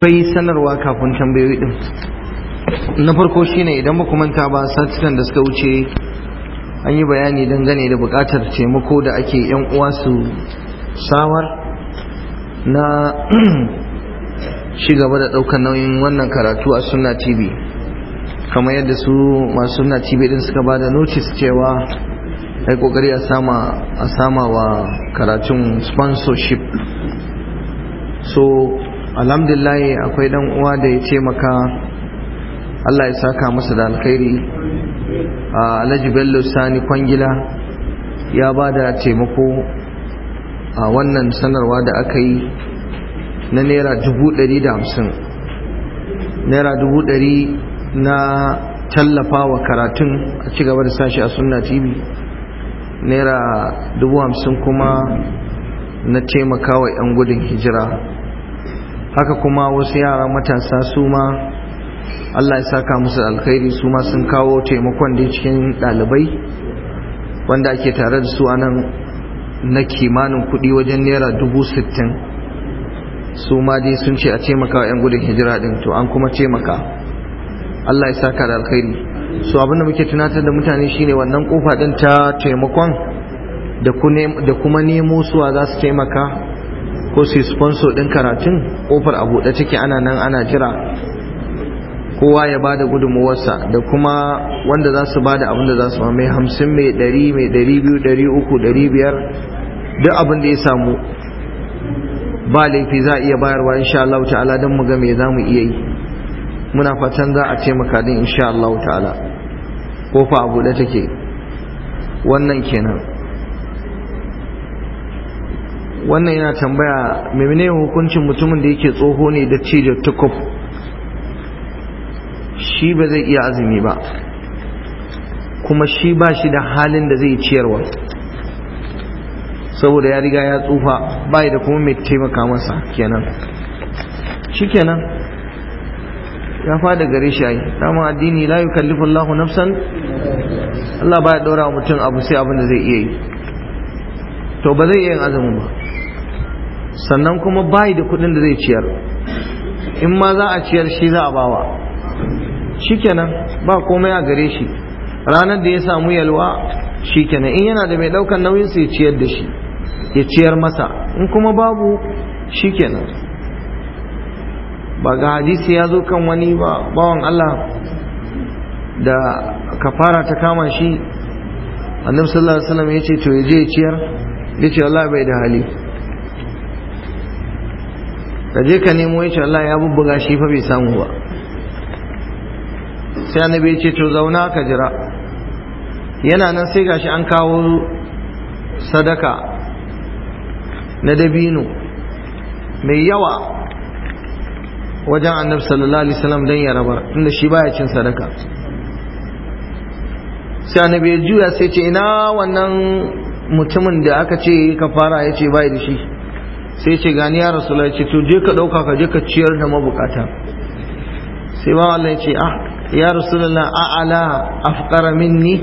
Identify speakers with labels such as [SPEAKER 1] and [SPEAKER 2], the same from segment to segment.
[SPEAKER 1] akwai sanarwa kafin tambayoyi din na farko shine idan ba manta ba satitan da suka wuce an yi bayani dangane da bukatar taimako da ake yan uwa su samar na ci gaba da daukar nauyin wannan karatu a sunna tv kamar yadda su masu sunna tv din suka ba da notice cewa ai kokari a sama a sama wa karatun sponsorship so alhamdulillah akwai dan uwa da ya taimaka Allah ya saka masa da alkhairi Alhaji Bello Sani Kwangila ya ba da taimako a wannan sanarwa da aka yi na naira dubu ɗari da hamsin naira dubu ɗari na tallafa wa karatun a ci gaba da sashi a sunna tv naira dubu hamsin kuma na taimaka wa 'yan gudun hijira haka kuma wasu yara matasa su ma Allah ya saka musu alkhairi su ma sun kawo taimakon da cikin ɗalibai wanda ake tare da su anan na kimanin kuɗi wajen naira dubu sittin su ma dai sun ce a taimaka wa 'yan gudun hijira ɗin to an kuma taimaka Allah ya saka da alkhairi so abinda muke tunatar da mutane shine wannan kofa ɗin ta taimakon da kuma nemo suwa za su taimaka ko su sponsor din karatun kofar a buɗe take ana nan ana jira kowa ya bada gudunmuwarsa da kuma wanda za su bada abin da za su mai hamsin mai ɗari mai ɗari biyu ɗari uku ɗari biyar duk abin da ya samu ba laifi za a iya bayarwa insha Allah ta'ala don mu ga me za mu iya yi muna fatan za a taimaka din insha Allah ta'ala kofa a buɗe take wannan kenan wannan yana tambaya menene hukuncin mutumin da yake tsoho ne da cije tukuf shi ba zai iya azumi ba kuma shi ba shi da halin da zai ciyarwa saboda ya riga ya tsufa bai da kuma mai taimaka masa kenan shi kenan ya fada gare shi ai dama addini la yukallifu Allahu nafsan Allah baya daura wa mutum abu sai abin da zai iya yi to ba zai iya yin azumin ba sannan kuma bayi da kudin da zai ciyar in ma za a ciyar shi za a bawa shikenan ba komai a gare shi ranar da ya samu yalwa shikenan in yana da mai daukan nauyin sai ciyar da shi ya ciyar masa in kuma babu shikenan ba ga hadisi ya zo kan wani bawan Allah da kafara ta kama shi annabi sallallahu alaihi wasallam ya ce to ya je ya ciyar ya ce Allah bai da hali ka je ka nemo ya ce Allah ya bubbuga shi fa bai samu ba sai annabi ya ce to zauna ka jira yana nan sai gashi an kawo sadaka na dabino mai yawa wajen annabi sallallahu alaihi wasallam dan ya rabar inda shi baya cin sadaka sai annabi ya juya sai ce ina wannan mutumin da aka ce ka fara ya ce bai da shi sai ce gani ya rasu ce to je ka ɗauka ka je ka ciyar da mabukata sai ba Allah ya ce ah ya rasulullah a'ala afqara minni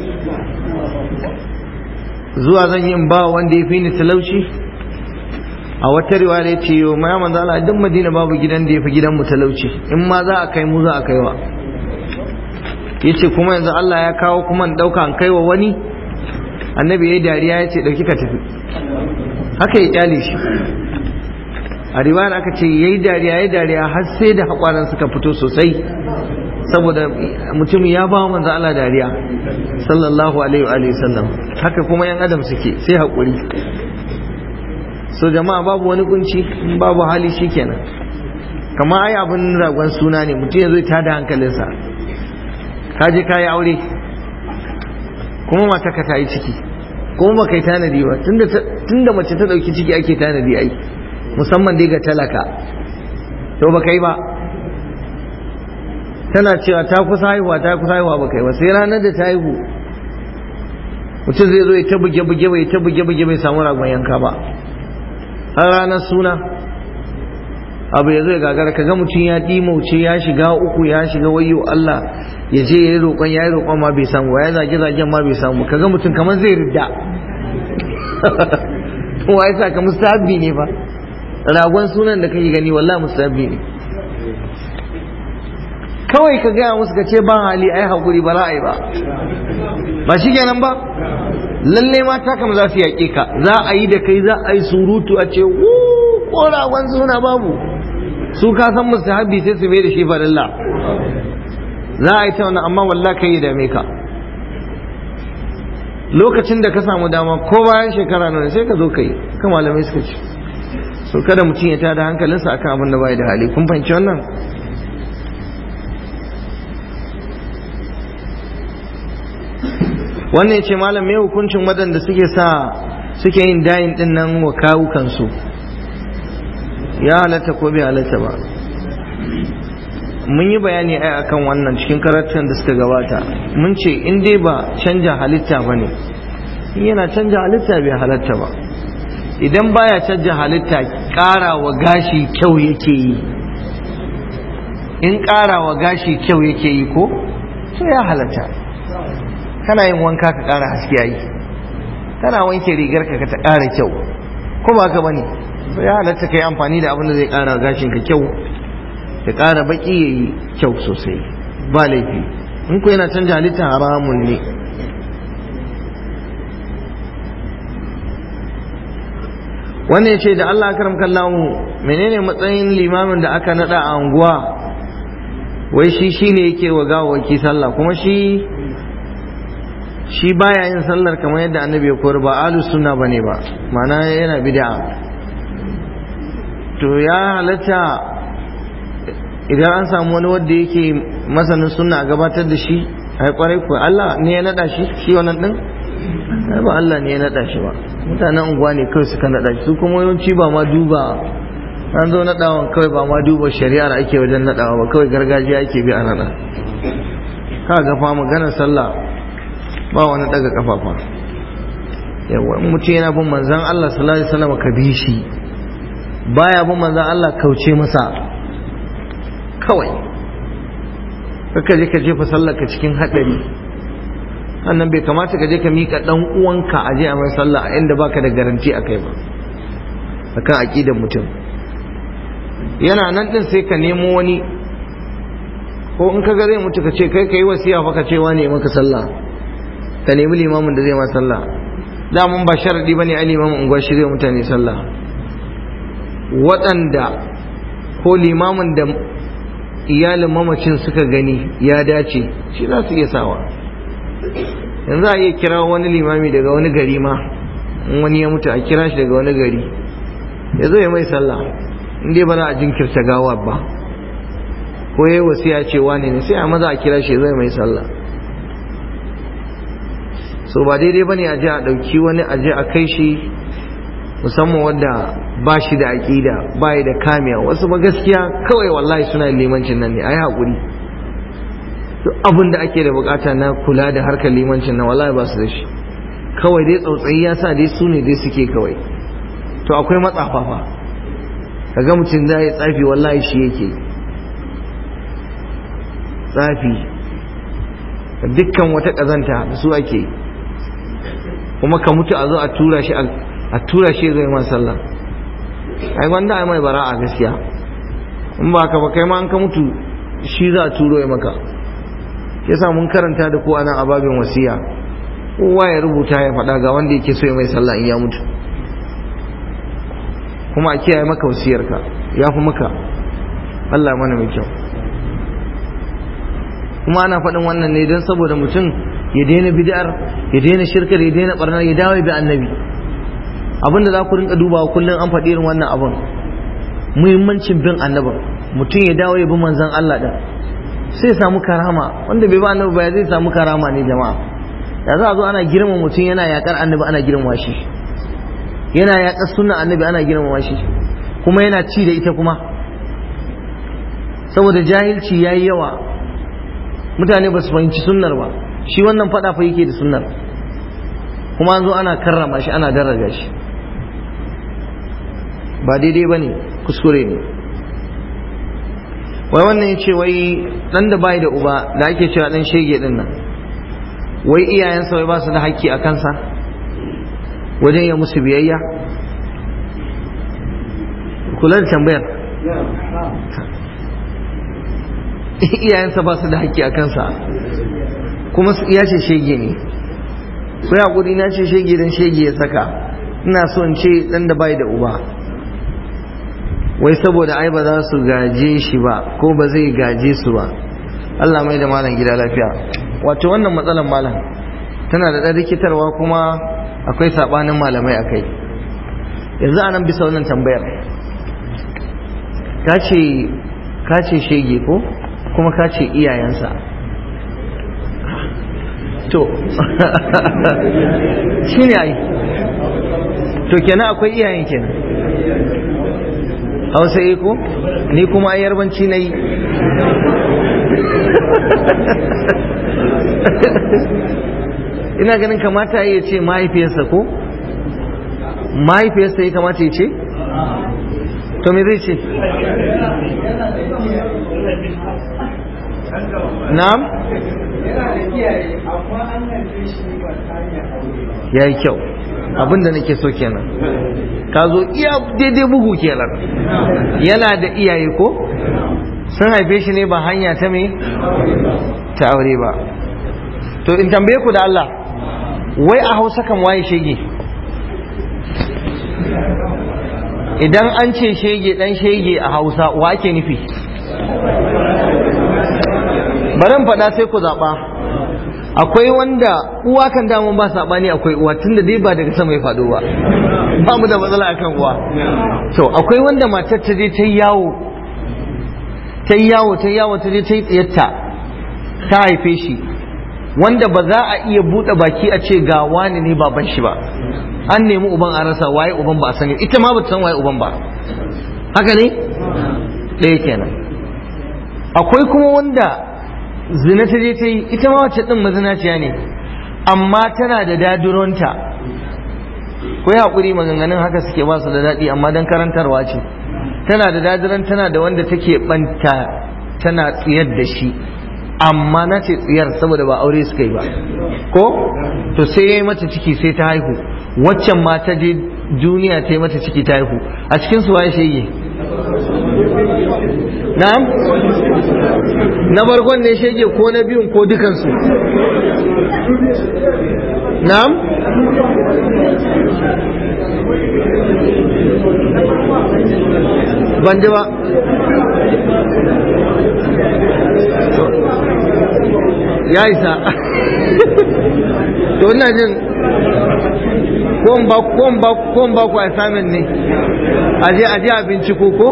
[SPEAKER 1] zuwa zan yi ba wanda ya fi ni talauci a wata riwaya ya ce yau ma manzo Allah duk Madina babu gidan da ya fi gidan mu talauci in ma za a kai mu za a kaiwa yace kuma yanzu Allah ya kawo kuma in dauka an kaiwa wani annabi yayi dariya yace dauki ka tafi haka ya kyale shi a riwayar aka ce yayi dariya yayi dariya har sai da hakwaran suka fito sosai saboda mutum ya ba manzo Allah dariya sallallahu alaihi wa alihi sallam haka kuma yan adam suke sai hakuri so jama'a babu wani kunci babu hali shikenan kamar ai abin ragon suna ne mutum ya zo ta da hankalinsa ka je ka yi aure kuma mata ka ta yi ciki kuma ba kai tanadi ba tunda mace ta dauki ciki ake tanadi ai musamman dai ga talaka to ba kai ba tana cewa ta kusa haihuwa ta kusa haihuwa ba kai ba sai ranar da ta haihu mutum zai zo ya ta buge buge bai ta buge buge bai samu ragon yanka ba har ranar suna abu ya zo ya gagara kaga mutum ya dimauce ya shiga uku ya shiga wayo Allah ya je ya yi roƙon ya yi roƙon ma bai samu ya zage zagen ma bai samu kaga mutum kamar zai ridda wa ya sa ka mustahabbi ne fa ragon sunan da kake gani wallahi mustahabbi ne kawai ka gaya musu ka ce ba hali ai hakuri ba ra'ayi ba ba shi kenan ba lalle mata kam za su yaƙe ka za a yi da kai za a yi surutu a ce wu korawan suna babu su ka san musu habbi sai su bai da shi farilla za a yi ta wani amma wallah kai ya dame ka lokacin da ka samu dama ko bayan shekara nuna sai ka zo ka yi ka malamai suka ce so kada mutum ya tada hankalinsa akan abin da bai da hali kun fahimci wannan wannan ya ce malam mai hukuncin waɗanda suke sa suke yin dayin ɗin nan wa kawukansu ya halatta ko bai halatta ba mun yi bayani ai akan wannan cikin karatun da suka gabata mun ce in dai ba canja halitta ba ne in yana canja halitta bai halatta ba idan baya canja halitta ƙara wa gashi kyau yake yi in ƙara wa gashi kyau yake yi ko to ya halatta kana yin wanka ka ƙara haske yayi kana wanke rigar ka ta ƙara kyau ko ba ka bane ya halatta kai amfani da abin da zai ƙara gashin ka kyau ya ƙara baki yayi kyau sosai ba laifi in ku yana canja halitta haramun ne wannan ya ce da Allah karam kallahu menene matsayin limamin da aka nada a anguwa wai shi shine yake wa gawawaki sallah kuma shi shi baya yin sallar kamar yadda annabi ya koyar ba ahlus sunna bane ba ma'ana yana bid'a to ya halatta idan an samu wani wanda yake masanin sunna a gabatar da shi ai kwarai ko Allah ne ya nada shi shi wannan din ai ba Allah ne ya nada shi ba mutanen unguwa ne kawai suka nada shi su kuma yawanci ba ma duba an zo nadawan kawai ba ma duba shari'ar ake wajen nadawa ba kawai gargajiya ake bi a nada ka ga fa maganar sallah ba wani daga kafafa yawa in mutum yana bin manzan Allah sallallahu alaihi wasallam ka bi shi baya bin manzan Allah kauce masa kawai kaka je ka jefa sallar ka cikin hadari annan bai kamata ka je ka mika dan uwanka a je a mai sallah a inda baka da garanti akai ba akan aqidar mutum yana nan din sai ka nemo wani ko in ka ga zai mutu ka ce kai kai wasiya fa ka ce wani maka sallah ka nemi limamin da zai ma sallah da mun ba sharadi bane ai limamin unguwar shi zai mutane sallah waɗanda ko limamin da iyalin mamacin suka gani ya dace shi za su iya sawa yanzu a iya kira wani limami daga wani gari ma in wani ya mutu a kira shi daga wani gari ya zo ya mai sallah in dai ba za a jinkirta gawa ba ko ya yi wasiya cewa ne ne sai a maza a kira shi ya zo ya mai sallah so ba daidai bane a je a ɗauki wani a je a kai shi musamman wanda ba shi da aƙida ba da kamiya wasu ba gaskiya kawai wallahi suna limancin nan ne a yi haƙuri duk abin da ake da bukata na kula da harkar limancin nan wallahi ba su da shi kawai dai tsautsayi ya sa dai su ne dai suke kawai to akwai matsafa fa kaga mutum da ya tsafi wallahi shi yake tsafi dukkan wata ƙazanta da su ake kuma ka mutu a zo a tura shi a tura shi zai ma sallah ai wanda ai mai bara'a gaskiya in ba ka ba kai ma an ka mutu shi za a turo ya maka yasa mun karanta da ko anan ababin wasiya kowa ya rubuta ya faɗa ga wanda yake so ya mai sallah in ya mutu kuma a kiyaye maka wasiyarka ya fi maka Allah mana mai kyau kuma ana faɗin wannan ne don saboda mutum ya daina bid'ar ya daina shirkar ya daina barnar ya dawo bi annabi abin da za ku rinka dubawa kullum an faɗi irin wannan abin muhimmancin bin annabin mutum ya dawo ya bi manzon Allah da sai samu karama wanda bai ba annabi ba zai samu karama ne jama'a da za a zo ana girma mutum yana yakar annabi ana girma shi yana yakar sunna annabi ana girma shi kuma yana ci da ita kuma saboda jahilci yayi yawa mutane ba su fahimci sunnar ba shi wannan fada fa yake da sunnar kuma an zo ana karrama shi ana daraja shi ba daidai ba ne kuskure ne wai wannan ya ce wai dan da bai da uba da ake cewa dan shege din nan wai iyayensa wai ba su da haƙƙi a kansa wajen ya musu biyayya kula da tambayar iyayensa ba su da haƙƙi a kansa kuma ya ce shege ne ko ya na ce shege dan shege ya saka ina so in ce dan da bai da uba wai saboda ai ba za su gaje shi ba ko ba zai gaje su ba Allah mai da malam gida lafiya wato wannan matsalan malam tana da ɗan rikitarwa kuma akwai saɓanin malamai a kai yanzu anan bisa wannan tambayar ka ce shege ko kuma ka ce iyayensa to shi ne ai to kenan akwai iyayen kenan hausa yi ko ni kuma yarbanci na yi ina ganin kamata ya ce mahaifiyarsa ko mahaifiyarsa ya kamata ya ce to me zai ce na'am ya yi kyau abinda nake so kenan ka zo iya daidai bugu kenan yana da iyaye ko sun haife shi ne ba hanya ta me ta aure ba to in tambaye ku da Allah wai a hausa kan waye shege idan an ce shege dan shege a hausa wa ake nufi baran faɗa sai ku zaɓa akwai wanda uwa kan damun ba saɓani akwai uwa tunda dai ba daga sama ya faɗo ba ba mu da matsala akan uwa to akwai wanda matar ta je ta yawo ta yawo ta yawo ta je ta yi tsiyarta ta haife shi wanda ba za a iya buɗe baki a ce ga wani ne baban shi ba an nemi uban a rasa waye uban ba a sani ita ma ba ta san waye uban ba haka ne ɗaya kenan akwai kuma wanda zina ta je ta yi ita ma wacce ɗin mazinaciya ne amma tana da daduronta ko ya haƙuri maganganun haka suke ba su da daɗi amma don karantarwa ce tana da dadiran tana da wanda take ɓanta tana tsiyar da shi amma na ce tsiyar saboda ba aure suka yi ba ko to sai ya yi mata ciki sai ta haihu waccan ma ta je duniya ta yi mata ciki ta haihu a cikin su waye shege na'am na bargon ne shege ko na biyun ko dukansu na'am ban ji ba ya isa to ina jin kon ba kon ba kon ba ku assignment ne aje aje a binciko ko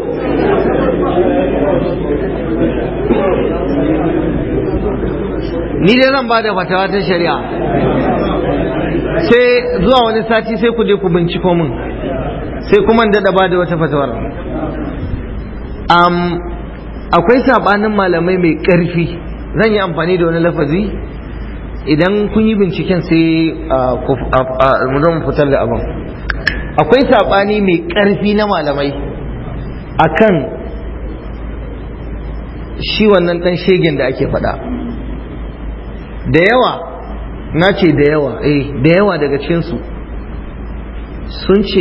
[SPEAKER 1] ni dai zan ba da fatawa ta shari'a sai zuwa wani sati sai ku je ku binciko min sai kuma daɗa ba da wata fatawar akwai sabanin malamai mai ƙarfi zan yi amfani da wani lafazi idan kun yi binciken sai mu zama fitar da abin akwai sabani mai ƙarfi na malamai akan shi wannan ɗan shegen da ake faɗa da yawa na ce da yawa eh da yawa daga cikinsu sun ce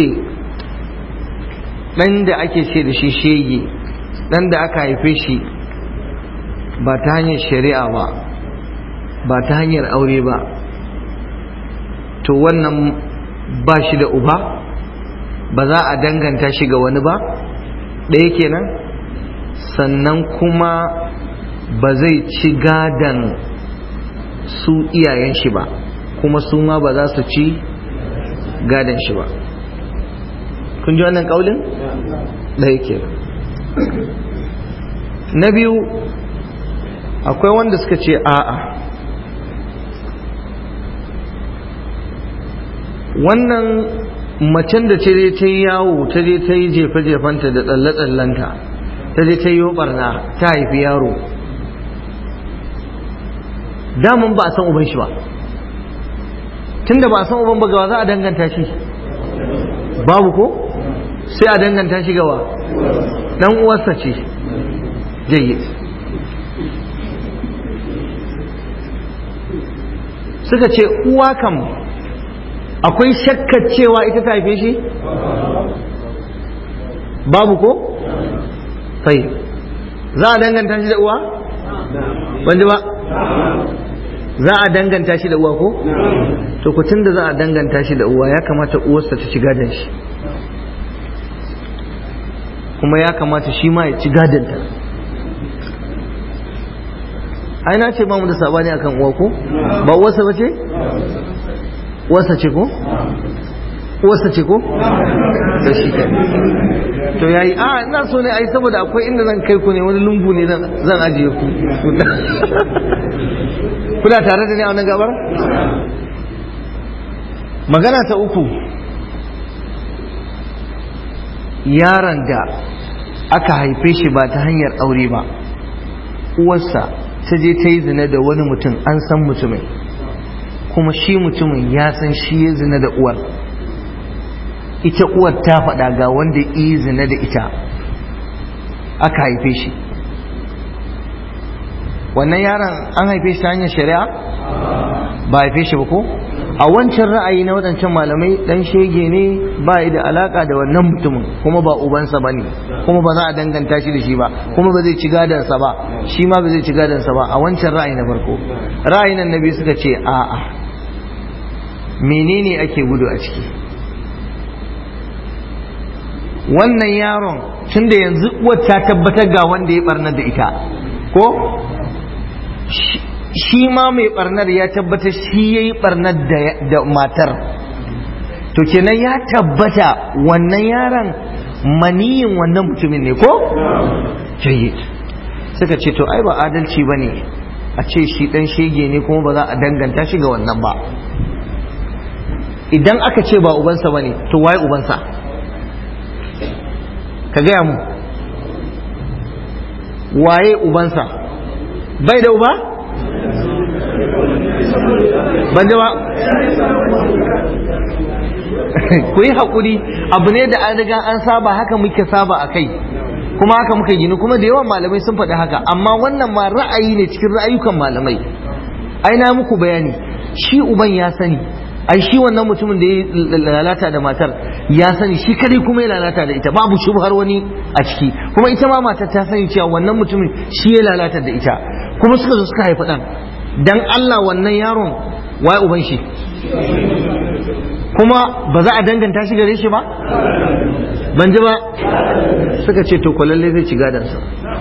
[SPEAKER 1] ɗan da ake ce da shi shege ɗan da aka haife shi ba ta hanyar shari'a ba ba ta hanyar aure ba to wannan ba shi da uba ba za a danganta shi ga wani ba ɗaya kenan sannan kuma ba zai ci gadan su iyayen shi ba kuma su ma ba za su ci gadan shi ba kun ji wannan ƙaulin ɗaya kenan na biyu akwai wanda suka ce a'a wannan macen da ta je ta yi yawo ta je ta yi jefe-jefenta da tsalle-tsallenta ta je ta yi barna ta haifi yaro damun ba a san uban shi ba tunda ba a san uban ba gawa za a danganta shi babu ko sai a danganta shi gawa dan uwarsa ce jayyid suka ce uwa kam akwai shakkar cewa ita ta haife shi babu ko sai za a danganta shi da uwa wanda ba za a danganta shi da uwa ko to ku da za a danganta shi da uwa ya kamata uwarsa ta ci gadon shi kuma ya kamata shi ma ya ci gadonta ai na ce ba mu da sabani akan uwa ko ba uwarsa ba ce uwarsa ce ko uwarsa ce ko da shi kai to yayi a ina so ne ai saboda akwai inda zan kai ku ne wani lungu ne zan ajiye ku kuna tare da ni a wannan gabar magana ta uku yaron da aka haife shi ba ta hanyar aure ba uwarsa ta je ta yi zina da wani mutum an san mutumin kuma shi mutumin ya san shi ya zina da uwar ita uwar ta faɗa ga wanda yi zina da ita aka haife shi wannan yaron an haife shi ta hanyar shari'a ba haife shi ba ko a wancan ra'ayi na waɗancan malamai ɗan shege ne ba yi da alaka da wannan mutumin kuma ba ubansa ba ne kuma ba za a danganta shi da shi ba kuma ba zai ci gadansa ba shi ma ba zai ci gadansa ba a wancan ra'ayi na farko ra'ayi nan na biyu suka ce a'a menene ake gudu a ciki wannan yaron tunda yanzu uwar ta tabbatar ga wanda ya barnar da ita ko shi ma mai barnar ya tabbatar shi ya yi barnar da matar to kenan ya tabbata wannan yaron maniyin wannan mutumin ne ko jayyid suka ce to ai ba adalci ba ne a ce shi dan shege ne kuma ba za a danganta shi ga wannan ba idan aka ce ba ubansa ba ne to waye ubansa ka gaya mu waye ubansa bai da uba ban ba ku yi haƙuri abu ne da an riga an saba haka muke saba a kai kuma haka muka gini kuma da yawan malamai sun faɗi haka amma wannan ma ra'ayi ne cikin ra'ayukan malamai ai na muku bayani shi uban ya sani ai shi wannan mutumin da ya lalata da matar ya sani shi kadai kuma ya lalata da ita babu shubhar wani a ciki kuma ita ma matar ta sani cewa wannan mutumin shi ya lalata da ita kuma suka zo suka haifi ɗan dan Allah wannan yaron waye uban shi kuma ba za a danganta shi gare shi ba ban ji ba suka ce to kwalalle zai ci gadansa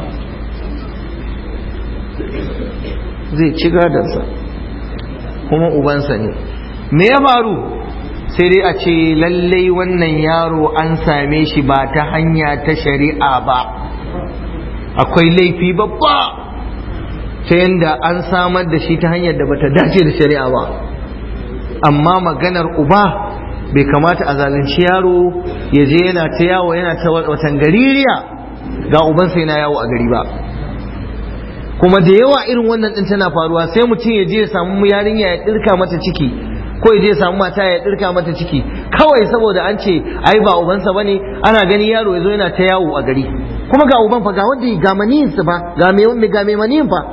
[SPEAKER 1] zai ci gadansa kuma ubansa ne me ya faru sai dai a ce lallai wannan yaro an same shi ba ta hanya ta shari'a ba akwai laifi babba ta yadda an samar da shi ta hanyar da bata dace da shari'a ba amma maganar uba bai kamata a zalunci yaro ya je yana ta yawo yana ta watan gaririya ga ubansa yana yawo a gari ba kuma da yawa irin wannan din tana faruwa sai mutum ya je ya samu yarinya ya dirka mata ciki ko ya je ya samu mata ya dirka mata ciki kawai saboda an ce ai ba ubansa bane ana gani yaro ya zo yana ta yawo a gari kuma ga uban fa ga wanda ga maniyin fa ga me ga me maniyin fa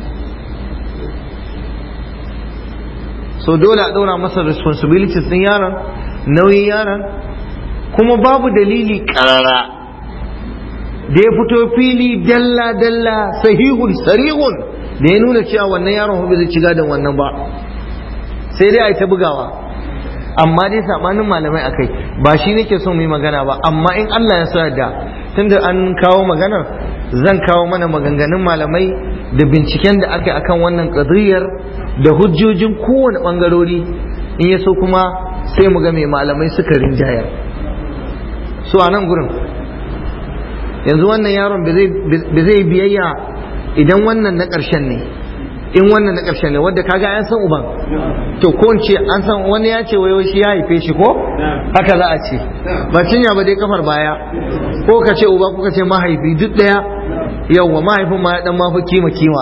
[SPEAKER 1] so dole a ɗora masa responsibilities ɗin yaron nauyin yaron kuma babu dalili ƙarara da ya fito fili dalla dalla sahihun sarihun da ya nuna cewa wannan yaron ba zai ci gadon wannan ba sai dai a yi ta bugawa amma dai sabanin malamai akai ba shi nake so mu yi magana ba amma in Allah ya sa da tunda an kawo maganar zan kawo mana maganganun malamai da binciken da aka yi akan wannan qadriyar da hujjojin kowane bangarori in ya so kuma sai mu ga mai malamai suka rinjayar so a nan gurin yanzu wannan yaron ba zai biyayya idan wannan na ƙarshen ne in wannan na ƙarshen ne wadda kaga an san uban to ko ce an san wani ya ce wayo shi ya haife shi ko haka za a ce ba cinya ba dai kafar baya ko ka ce uba ko ka ce mahaifi duk ɗaya yawwa mahaifin ma ya dan mafi kima kima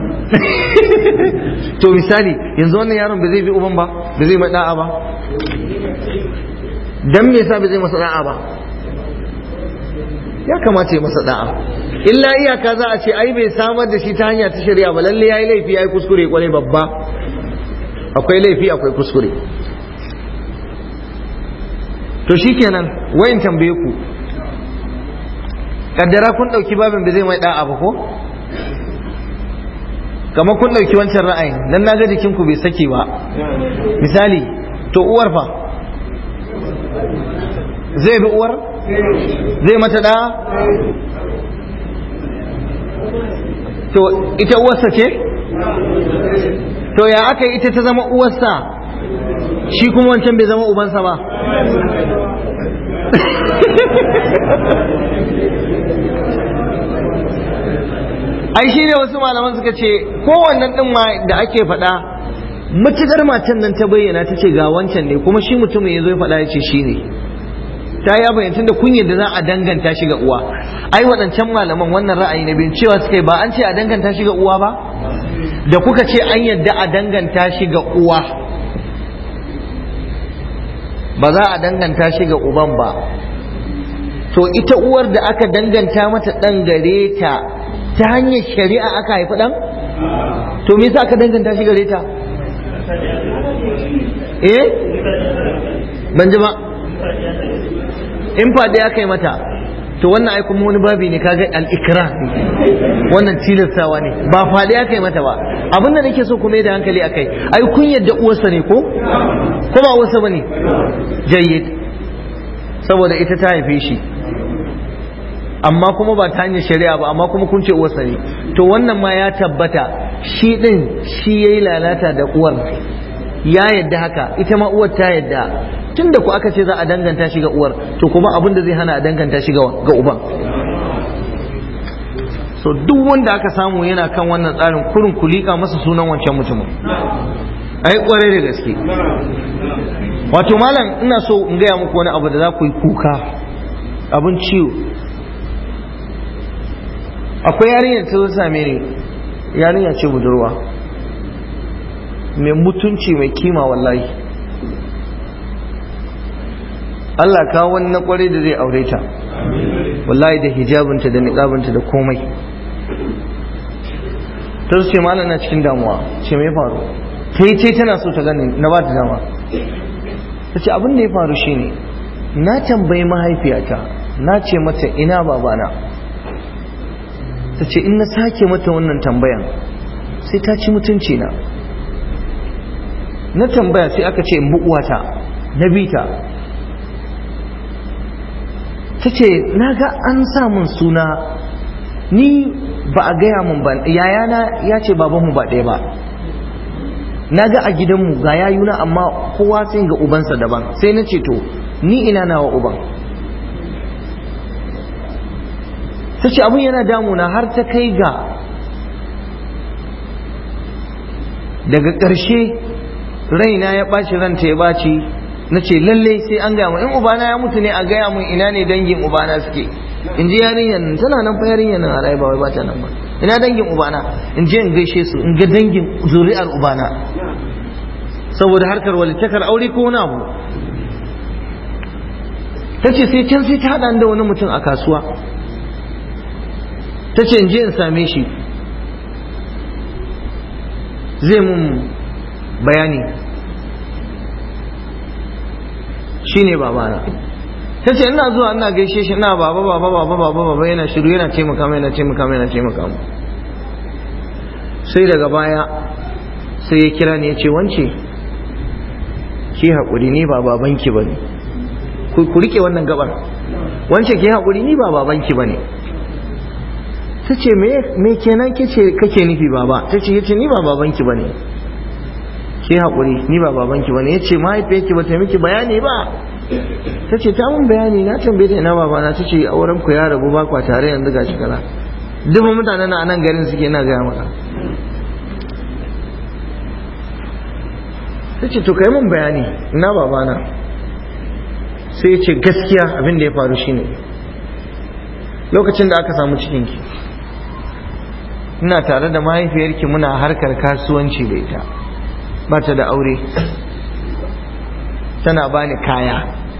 [SPEAKER 1] to misali yanzu wannan yaron ba zai bi uban ba ba zai mai da'a ba dan me yasa ba zai masa da'a ba ya kamata ya masa da'a illa iyaka za a ce ai bai samar da shi ta hanya ta shari'a ba lalle yayi laifi yayi kuskure kwarai babba akwai laifi akwai kuskure to shikenan wayin tambaye ku kaddara kun dauki babin ba zai mai da'a ba ko kamar kun ɗauki wancan ra'ayin dan na ga jikinku bai sake ba misali to uwar fa zai bi uwar zai mata da to ita uwarsa ce to ya aka yi ita ta zama uwarsa shi kuma wancan bai zama ubansa ba ai shi ne wasu malaman suka ce kowannen ɗin ma da ake faɗa matukar matan nan ta bayyana ta ce ga wancan ne kuma shi mutumin ya zo ya faɗa ya ce shi ne ta ya bayyana da kun yadda za a danganta shi ga uwa ai waɗancan malaman wannan ra'ayi na biyu cewa suka yi ba an ce a danganta shi ga uwa ba da kuka ce an yadda a danganta shi ga uwa ba za a danganta shi ga uban ba to ita uwar da aka danganta mata ɗan gare ta ta hanyar shari'a aka haifi ɗan to me yasa aka danganta shi gare ta eh ban ji ba in faɗi aka yi mata to wannan ai kuma wani babi ne kaga al-ikra wannan tilastawa ne ba faɗi aka yi mata ba abin da nake so kuma da hankali akai ai kun yadda uwarsa ne ko ko ba uwarsa bane jayyid saboda ita ta haife shi amma kuma ba ta hanyar shari'a ba amma kuma kun ce uwarsa ne to wannan ma ya tabbata shi din shi yayi lalata da uwar ya yadda haka ita ma uwar ta yadda tunda ku aka ce za a danganta shi ga uwar to kuma abin da zai hana a danganta shi ga uban so duk wanda aka samu yana kan wannan tsarin kurin ku liƙa masa sunan wancan mutumin ai kwarai da gaske wato malam ina so in gaya muku wani abu da za ku yi kuka abin ciwo akwai yarinyar ta zo same ni yarinya ce budurwa mai mutunci mai kima wallahi Allah kawo wani na kwarai da zai aure ta wallahi da hijabinta da niqabinta da komai ta ce malam na cikin damuwa ce me faru ta yi ce tana so ta gani na ba ta dama ta ce abin da ya faru shine na tambayi mahaifiyata na ce mata ina babana ta ce in na sake mata wannan tambayan sai ta ci mutunci na na tambaya sai aka ce in bu'uwata na bita ta ce na ga an samun suna ni ba a gaya mun ba yayana ya ce babanmu ba ɗaya ba na ga a gidanmu ga yayuna amma kowa sai ga ubansa daban sai na ce to ni ina nawa uban ta ce abin yana damuna har ta kai ga daga ƙarshe raina ya ɓaci ranta ya ɓaci na ce lallai sai an gaya in ubana ya mutu ne a gaya mun ina ne dangin ubana suke in ji yarinyar nan tana nan fa yarinyar nan a ba wai ba ta nan ba ina dangin ubana in je in gaishe su in ga dangin zuri'ar ubana saboda harkar walittakar aure ko wani abu ta ce sai can sai ta haɗa da wani mutum a kasuwa ta ce in je in same shi zai mun bayani shi ne babana ta ce ina zuwa ina gaishe shi ina baba baba baba baba baba yana shiru yana taimaka mai yana taimaka mai yana taimaka mu sai daga baya sai ya kira ni ya ce wance ki haƙuri ni ba babanki ba ne ku rike wannan gabar wance ki haƙuri ni ba babanki ba ne ta ce me kenan kake nufi baba ta ce yace ni ba babanki ba ne ki haƙuri ni ba babanki ba ne ya ce mahaifiyarki ba ta miki bayani ba ta ce ta mun bayani na tambaye ta ina babana ta ce auren ku ya rabu ba kwa tare yanzu gashi kaza dubban mutanen na nan garin suke na gaya maka ta ce to kai mun bayani ina babana sai ya ce gaskiya abin da ya faru shine lokacin da aka samu cikinki ina tare da mahaifiyarki muna harkar kasuwanci da ita ba ta da aure tana bani kaya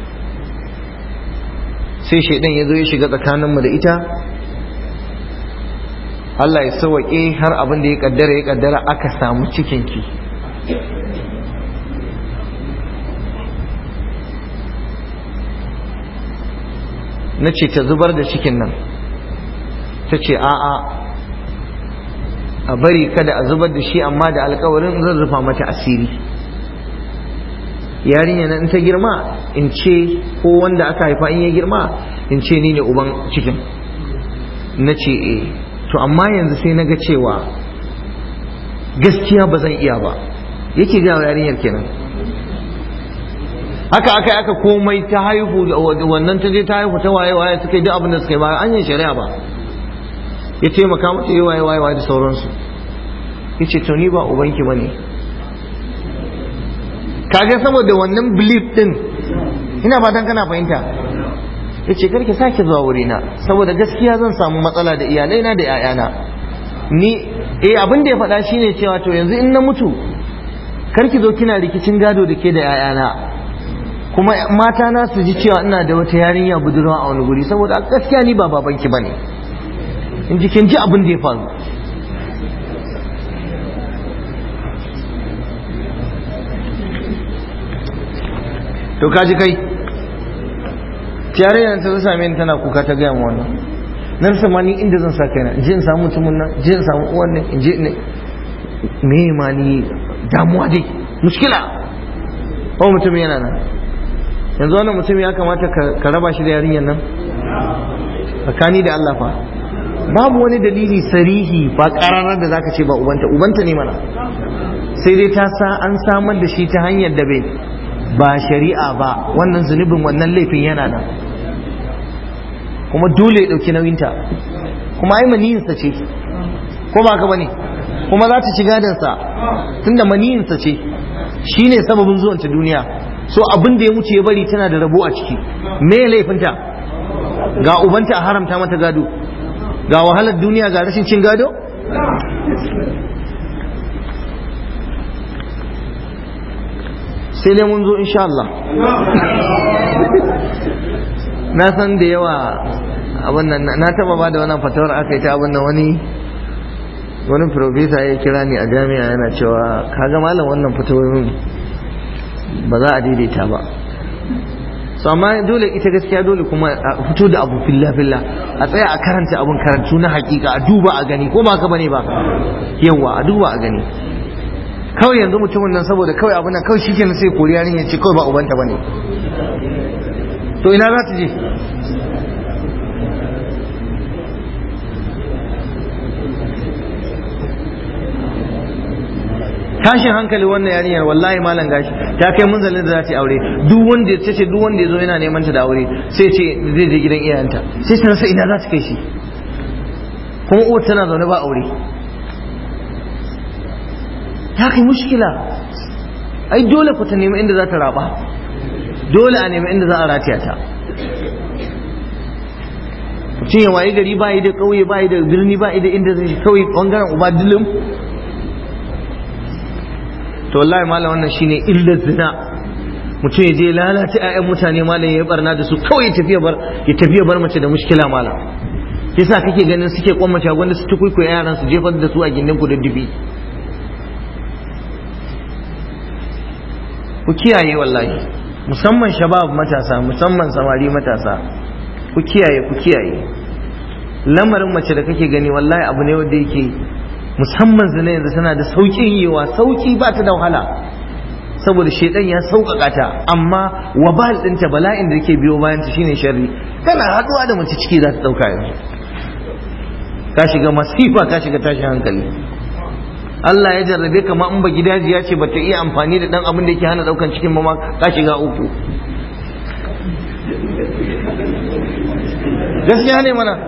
[SPEAKER 1] sai shaidan ya zo ya shiga tsakaninmu da ita Allah ya sawaƙe har abin da ya kaddara ya kaddara aka samu cikinki na ce ta zubar da cikin nan ta ce a'a a bari kada a zubar da shi amma da alkawarin zan rufa mata asiri yarinya na in ta girma in ce ko wanda aka haifa in ya girma in ce ni ne uban cikin na ce eh to amma yanzu sai na ga cewa gaskiya ba zan iya ba yake ga yarinyar kenan haka aka aka komai ta haihu wannan ta je ta haihu ta waye waye suka yi duk abin da suka yi ba an yi shari'a ba ya taimaka mata yi waye waye da sauransu ya ce to ni ba ubanki ba ne kaga saboda wannan belief din ina fatan kana fahimta ya ce karki sake zuwa wurina saboda gaskiya zan samu matsala da iyalaina da 'ya'yana ni eh abin da ya faɗa shine cewa to yanzu in na mutu karki zo kina rikicin gado da ke da 'ya'yana kuma mata na su ji cewa ina da wata yarinya budurwa a wani guri saboda gaskiya ni ba babanki bane in ji kin ji abin da ya faru to kaji kai tiyare ta ta same ni tana kuka ta gaya mu wannan nan sama ni inda zan sa kaina in je in samu mutumin nan in je in samu uwan nan in je ne me ma ni damuwa dai mushkila ko mutum yana nan yanzu wannan mutum ya kamata ka raba shi da yarinyar nan tsakani da Allah fa babu wani dalili sarihi ba kararar da zaka ce ba ubanta ubanta ne mana sai dai ta sa an samar da shi ta hanyar da bai ba shari'a ba wannan zunubin wannan laifin yana nan kuma dole ya ɗauki nauyinta kuma ai maniyinsa ce ko ba ka bane kuma za ta ci gadansa tunda maniyinsa ce shi ne sababin zuwanta duniya so abin da ya wuce ya bari tana da rabo a ciki me laifinta ga ubanta a haramta mata gado ga wahalar duniya ga rashin cin gado sai dai mun zo insha Allah na san da yawa abin nan na taba ba da wannan fatawar aka yi ta abin nan wani wani profesa ya kira ni a jami'a yana cewa kaga malam wannan fatawoyin ba za a daidaita ba so amma dole ita gaskiya dole kuma a fito da abu filla filla a tsaya a karanta abun karantu na hakika a duba a gani ko ba ka bane ba yawa a duba a gani kawai yanzu mutumin nan saboda kawai abin nan kawai shikenan sai kori yarin ya ce kawai ba ubanta bane to ina za ta je tashin hankali wannan yarinyar wallahi malam gashi ta kai munzalin da za ta yi aure duk wanda ta ce duk wanda ya zo yana neman ta da aure sai ce zai je gidan iyayenta sai ta rasa ina za ta kai shi kuma uwar tana zaune ba aure ta kai mushkila ai dole ku ta nemi inda za ta raba dole a nemi inda za a rataya ta mutum ya wayi gari ba yi da ƙauye ba yi da birni ba yi da inda zai kawai bangaren uba dilim to wallahi malam wannan shine illar zina mutum ya je lalata ƴaƴan mutane malam ya barna da su kawai ya tafiya bar ya tafiya bar mace da mushkila malam yasa kake ganin suke kwammace gwanda su tukuku yaran su jefar da su a gindin ku da dubi ku kiyaye wallahi musamman shabab matasa musamman samari matasa ku kiyaye ku kiyaye lamarin mace da kake gani wallahi abu ne wanda yake musamman zina yanzu tana da sauƙin yiwa sauƙi ba ta da wahala saboda shedan ya sauƙaƙa ta amma wabal ɗinta bala'in da ke biyo bayan ta shine sharri kana haɗuwa da mace ciki za ta ɗauka yanzu ka shiga masifa ka shiga tashin hankali Allah ya jarrabe ka ma in ba gidajiya ce ba ta iya amfani da ɗan abin da yake hana ɗaukan cikin ma ka shiga uku gaskiya ne mana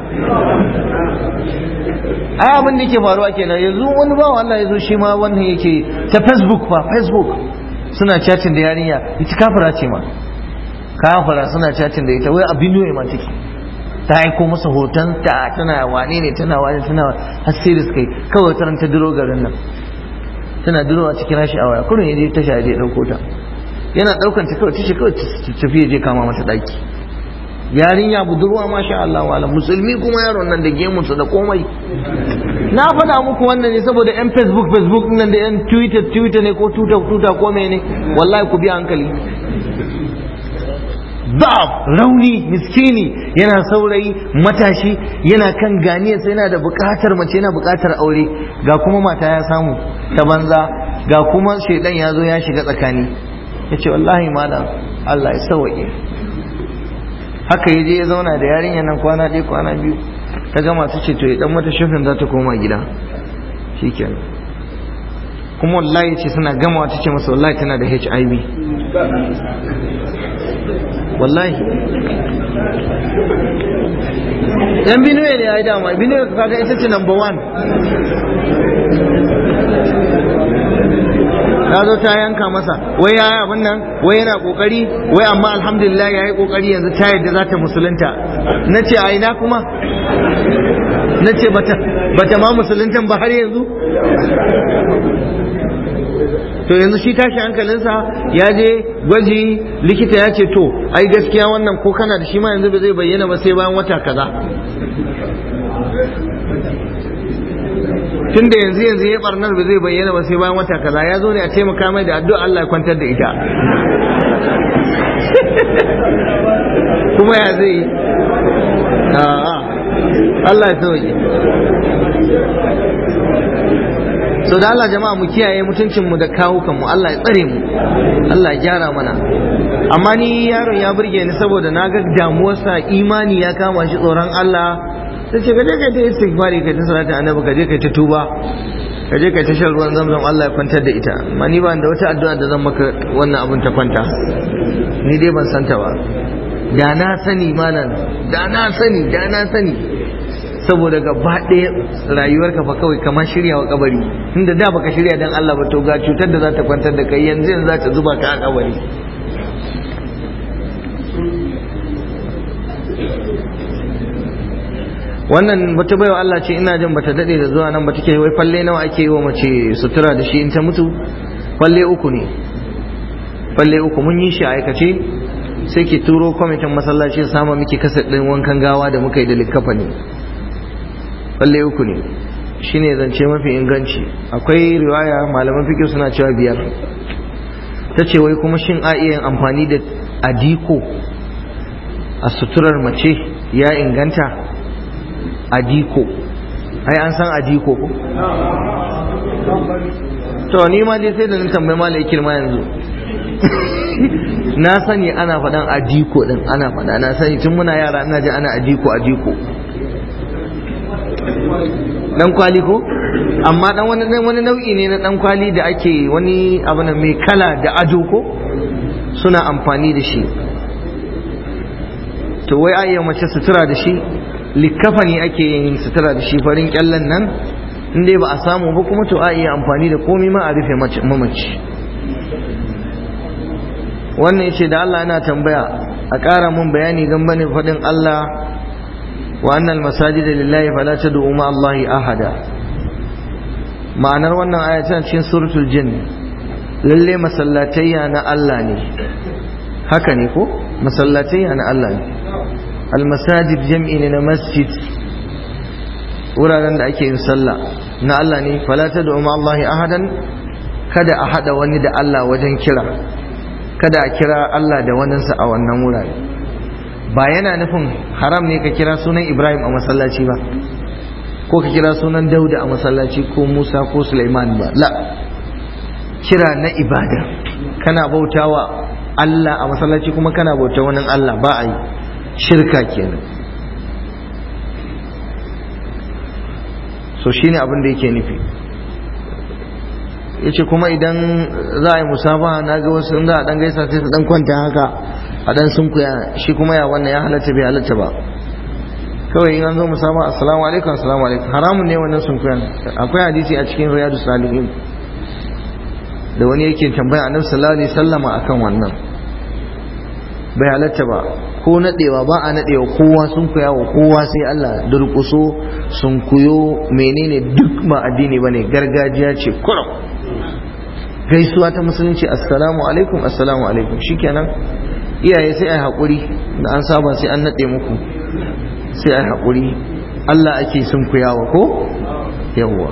[SPEAKER 1] ai abin da yake faruwa kenan yanzu wani bawa Allah ya zo shi ma wannan yake ta facebook fa facebook suna chatting da yarinya ita kafira ce ma kafira suna chatting da ita wai abin ne ma take ta aiko masa hoton ta tana wane ne tana wane tana har sai da suka yi kawai taran ta duro garin nan tana duro a cikin rashi a waya kurin ya je tasha ya je dauko ta yana daukan ta kawai tashi kawai tafi ya je kama mata daki yarinya budurwa masha Allah wala musulmi kuma yaron nan da gemunsa da komai na faɗa muku wannan ne saboda yan facebook facebook nan da yan twitter twitter ne ko tuta tuta ko ne wallahi ku bi hankali da'af rauni miskini yana saurayi matashi yana kan ganiyarsa yana da buƙatar mace yana buƙatar aure ga kuma mata ya samu ta banza ga kuma shaidan ya zo ya shiga tsakani ya ce wallahi malam Allah ya sauwaƙe haka ya je ya zauna da yarinyar nan kwana ɗaya kwana biyu ta gama ta ce to ya dan mata shafin za ta koma gida shikenan kuma wallahi ce suna gama ta ce masa wallahi tana da HIV wallahi yan binuwe ne ya yi dama binuwe kaga ita ce number one ta zo ta yanka masa wai ya abin nan wai yana kokari wai amma alhamdulillah ya yi kokari yanzu ta yadda za ta musulunta na ce a ina kuma na ce bata ma musuluntan ba har yanzu to yanzu shi tashi hankalinsa ya je gwaji likita ya ce to ai gaskiya wannan ko kana da shi ma yanzu ba zai bayyana ba sai bayan wata kaza tun da yanzu yanzu ya barnar ba zai bayyana ba sai bayan wata kaza ya zo ne a taimaka mai da addu'a Allah ya kwantar da ita kuma ya zai a'a Allah ya sauke so da Allah jama'a mu kiyaye mutuncin mu da kawukan mu Allah ya tsare mu Allah ya gyara mana amma ni yaron ya burge ni saboda na ga damuwarsa imani ya kama shi tsoron Allah sai ce ka je kai ta istighfari kai ta salatu annabi ka je kai ta tuba ka je kai ta shan ruwan zamzam Allah ya kwantar da ita amma ni ba da wata addu'a da zan maka wannan abun ta kwanta ni dai ban santa ba da na sani malam da na sani da na sani saboda gaba ɗaya rayuwarka fa kawai kamar shirya wa kabari inda da baka shirya dan Allah ba to ga cutar da za ta kwantar da kai yanzu yanzu za ta zuba ka a kabari wannan wata baiwa Allah ce ina jin bata dade da zuwa nan ba take wai falle nawa ake yi wa mace sutura da shi in ta mutu falle uku ne falle uku mun yi shi a aikace sai ki turo kwamitin masallaci sama miki kasar ɗin wankan gawa da muka yi da likkafa ne falle uku ne shine zance mafi inganci akwai riwaya malaman fikir suna cewa biyar ta ce wai kuma shin a iya amfani da adiko a suturar mace ya inganta adiko ai an san adiko ko to ni ma dai sai da na tambayi malai kirma yanzu na sani ana faɗan adiko din ana faɗa na sani tun muna yara ina ji ana adiko adiko dan kwali ko amma dan wani wani nau'i ne na dan kwali da ake wani abu mai kala da ado ko suna amfani da shi to wai ayya mace sutura da shi likkafa ne ake yin sutura da shi farin kyallan nan in dai ba a samu ba kuma to a iya amfani da komai ma a rufe mamaci wannan yace da Allah yana tambaya a ƙara mun bayani gambane faɗin Allah wa annal masajid lillahi fala tad'u ma Allahi ahada ma'anar wannan aya tana cikin suratul jin lalle masallatayya na Allah ne haka ne ko masallatayya na Allah ne almasajid jam'i ne na masjid wuraren da ake yin sallah na Allah ne fala tad'u ma Allahi ahadan kada a hada wani da Allah wajen kira kada a kira Allah da waninsa a wannan wurare ba yana nufin haram ne ka kira sunan Ibrahim a masallaci ba ko ka kira sunan Dauda a masallaci ko Musa ko Sulaiman ba la kira na ibada kana bautawa Allah a masallaci kuma kana bauta wani Allah ba a yi shirka kenan so shine abin da yake nufi yace kuma idan za a yi musabaha na ga wasu in za a dan gaisa sai su dan kwanta haka a dan sunkuya shi kuma ya wannan ya halatta bai halatta ba kawai in an zo musabaha assalamu alaikum assalamu alaikum haramun ne wannan sunkuyan akwai hadisi a cikin riyadu salihin da wani yake tambaya annabi sallallahu alaihi wasallama akan wannan bai halatta ba ko nadewa ba a nadewa kowa sun kuya wa kowa sai Allah durkuso sun kuyo menene duk ma addini bane gargajiya ce kurum gaisuwa ta musulunci assalamu alaikum assalamu alaikum shikenan iyaye sai ai hakuri da an saba sai an nade muku sai ai hakuri Allah ake sun kuyawa ko yawwa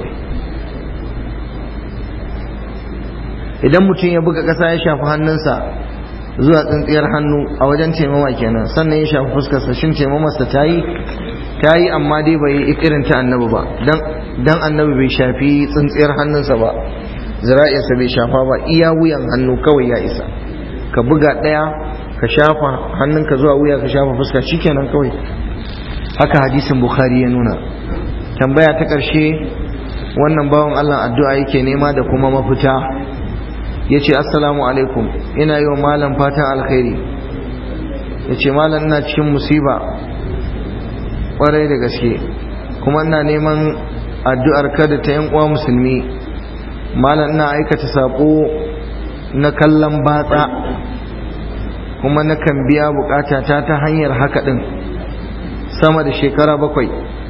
[SPEAKER 1] idan mutum ya buga ƙasa ya shafi hannunsa zuwa tsintsiyar hannu a wajen taimama kenan sannan ya shafi fuskarsa shin taimamarsa ta yi ta yi amma dai bai yi irin ta annabi ba dan annabi bai shafi tsintsiyar hannunsa ba zira'insa bai shafa ba iya wuyan hannu kawai ya isa ka buga ɗaya ka shafa hannunka zuwa wuya ka shafa fuska shikenan kawai haka hadisin bukhari ya nuna tambaya ta ƙarshe wannan bawan allah addu'a yake nema da kuma mafita ya ce assalamu alaikum ina yi wa malam fatan alkhairi ya ce malam ina cikin musiba ƙwarai da gaske kuma ina neman addu'ar kada ta yan uwa musulmi malam ina aikata saƙo na kallon batsa kuma na kan biya bukatata ta hanyar haka ɗin sama da shekara bakwai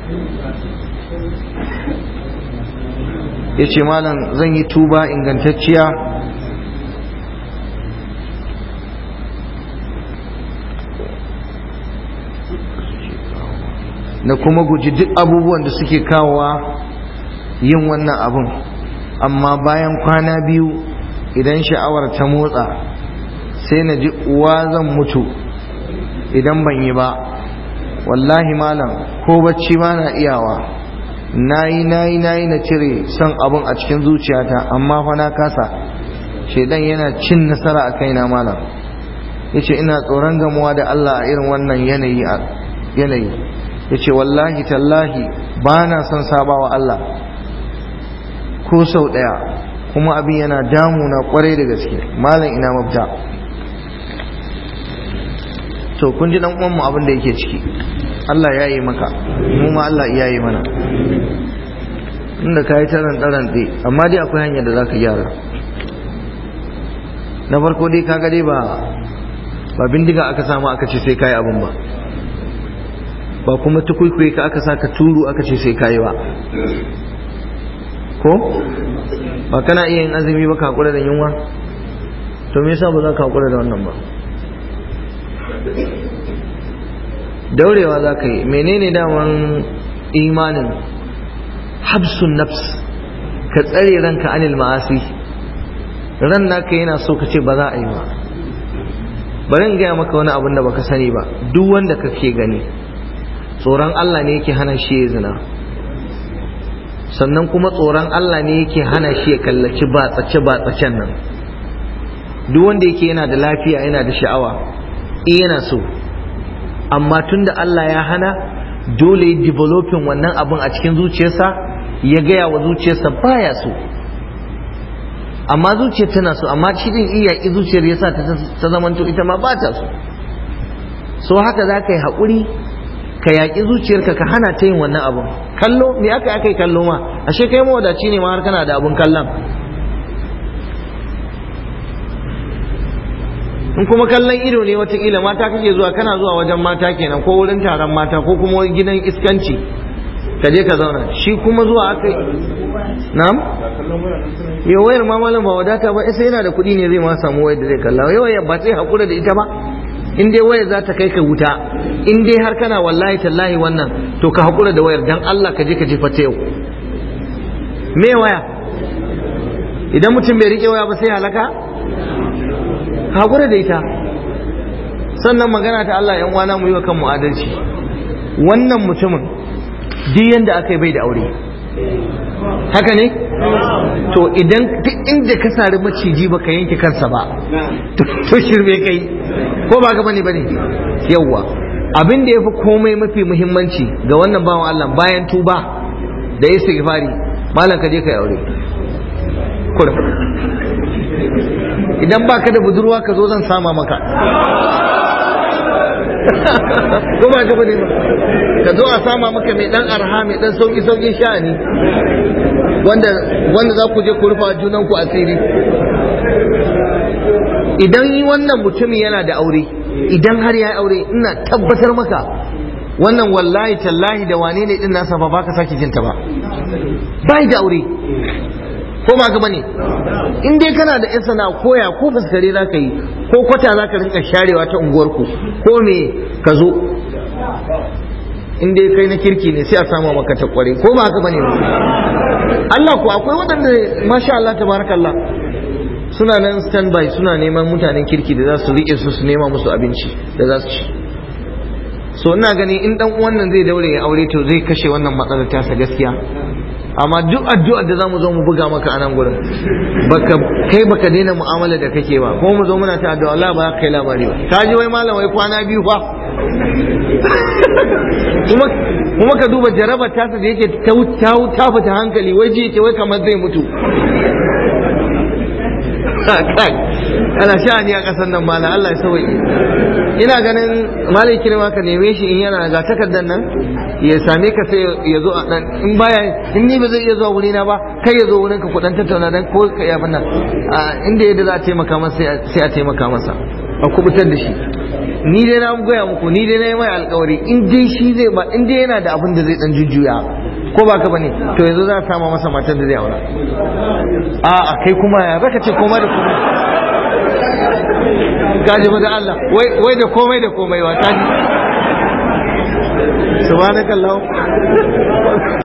[SPEAKER 1] ya ce malam zan yi tuba ingantacciya da kuma guji duk abubuwan da suke kawowa yin wannan abun amma bayan kwana biyu idan sha'awar ta motsa sai na ji uwa zan mutu idan ban yi ba wallahi malam ko bacci ma na iyawa nayi nayi nayi na cire son abun a cikin zuciyata amma fa na kasa shedan yana cin nasara a kaina malam yace ina tsoron gamuwa da Allah a irin wannan yanayi yanayi yace wallahi tallahi ba na son sabawa Allah ko sau daya kuma abin yana damuna kwarai da gaske malam ina mafita to kun ji dan uwan mu abin da yake ciki Allah ya yi maka mu ma Allah ya yi mana inda ka yi taran taran ɗe amma dai akwai hanyar da za ka gyara na farko dai kaga dai ba ba bindiga aka samu aka ce sai kayi abin ba ba kuma tukuikuyi ka aka sa ka turu aka ce sai kayi ba ko ba kana iya yin azumi ba ka hakura da yunwa to me yasa ba za ka hakura da wannan ba daurewa za ka yi menene daman imanin habsun nafs ka tsare ranka anil ma'asi ran naka yana so ka ce ba za a yi ba bari in gaya maka wani abin da baka sani ba duk wanda kake gani tsoron Allah ne yake hana shi ya zina sannan kuma tsoron Allah ne yake hana shi ya kallaci batsace batsacen nan duk wanda yake yana da lafiya yana da sha'awa eh yana so amma tunda Allah ya hana dole ya developing wannan abin a cikin zuciyarsa ya gaya wa zuciyarsa baya so amma zuciyar tana so amma shi din iya ki zuciyar yasa ta ta zamanto ita ma ba ta so so haka za ka yi haƙuri ka yaƙi zuciyarka ka hana ta yin wannan abun kallo me aka aka yi kallo ma ashe kai mawadaci ne ma har kana da abun kallon in kuma kallon ido ne watakila mata kake zuwa kana zuwa wajen mata kenan ko wurin taron mata ko kuma gidan iskanci ka je ka zauna shi kuma zuwa aka yi na'am ya wayar ma malam ba wadata ba sai yana da kuɗi ne zai ma samu wayar da zai kalla yau ba sai hakura da ita ba in dai wayar za ta kai ka wuta in dai har kana wallahi tallahi wannan to ka hakura da wayar dan Allah ka je ka jefa ta yau me waya idan mutum bai rike waya ba sai halaka hakura da ita sannan magana ta Allah yan wana mu yi wa kanmu adalci wannan mutumin duk yanda aka yi bai da aure haka ne to idan duk inda ka sari maciji ba ka yanke kansa ba to shirme kai ko ba ga bane bane yawwa abin da yafi komai mafi muhimmanci ga wannan bawan Allah bayan tuba da istighfari malam ka je ka yi aure kurum idan baka da budurwa ka zo zan sama maka ko ba ka bane ba ka zo a sama maka mai dan arha mai dan sauki sauki sha'ani wanda wanda za ku je ku rufa junan ku asiri idan yi wannan mutumin yana da aure idan har ya aure ina tabbatar maka wannan wallahi tallahi da wane ne din nasa ba baka sake jinta ba bai da aure ko ba gaba ne in dai kana da yan sana koya ko fuskare za ka yi ko kwata za ka rinka sharewa ta unguwarku ko me ka zo in dai kai na kirki ne sai a samu maka ta kware ko ba haka bane ba Allah ko akwai waɗanda masha Allah tabarakallah suna nan standby suna neman mutanen kirki da za su riƙe su su nema musu abinci da za su ci so ina gani in dan uwan nan zai daure ya aure to zai kashe wannan matsalar tasa gaskiya amma duk addu'ar da zamu zo mu buga maka a nan gurin baka kai baka daina mu'amala da kake ba kuma mu zo muna ta addu'a Allah ba kai labari ba ka ji wai malam wai kwana biyu fa kuma kuma ka duba jarabar tasa da yake ta ta fita hankali wai ji yake wai kamar zai mutu ana sha'ani a ƙasar nan mala Allah ya sauki ina ganin malai kirma ka neme shi in yana ga takardar nan ya same ka sai ya zo a dan in baya in ni ba zai iya zuwa wuri na ba kai ya zo wurin ka kudan tattauna dan ko ka yi abin nan inda yadda za a taimaka masa sai a taimaka masa a kubutar da shi ni dai na goya muku ni dai na yi mai alkawari in dai shi zai ba in dai yana da abin da zai dan jujjuya ko ba ka bane to yanzu za a sama masa matar da zai aura a a kai kuma ya zaka ce koma da komai gaji ba da Allah wai da komai da komai wa kaji subhanakallah